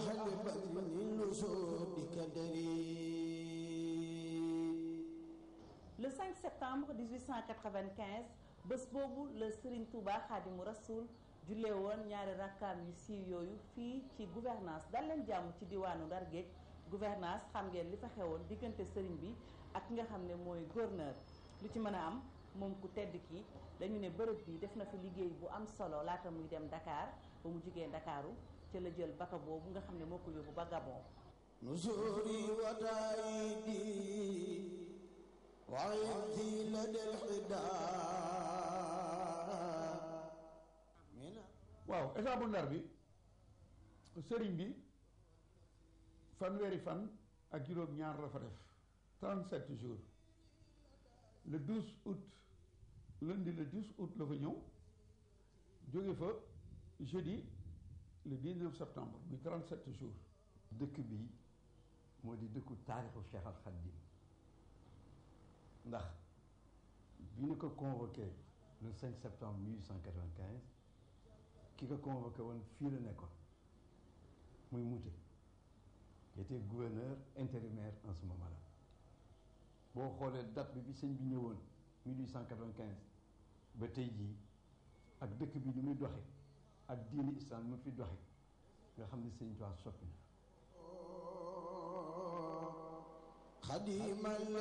أهل بدر النسود كدري le 5 septembre 1895 bés boobu la Serigne Touba Xaadimu Rasuul jullee woon ñaari rakkaam yu siiw yooyu fii ci gouvernance dal leen jàmm ci diwaanu Ndar Géej gouvernance xam ngeen li fa xewoon diggante Serigne bi ak ki nga xam ne mooy gouverneur lu ci mën a am moom ku tedd ki dañu ne bërëb bi def na fi liggéey bu am solo laata muy dem Dakar ba mu jugee Ndakaaru ca la jël bato boobu nga xam ne moo ko yóbbu ba Gabon نزوري وتايدي وعيدي لدى الحداد من waaw état bu ndar bi sëriñ bi fanweeri fan ak juróom ñaar la fa def 37 jours le 12 août lundi le 12 août la fa ñëw jóge fa jeudi le 19 septembre muy 37 jours dëkk bi moo di dëkku taarixu Cheikh Al Khadim ndax bi ñu ko convoqué le 5 septembre 1895 ki ko convoqué woon fii la nekkoon muy Mouté il était gouverneur intérimaire en ce moment-là boo xoolee date bi bi sëñ bi ñëwoon 1895 ba tey jii ak dëkk bi ni muy doxe ak diini islam mu fi doxe nga xam ne sëñ Tuubaa soppi na خديما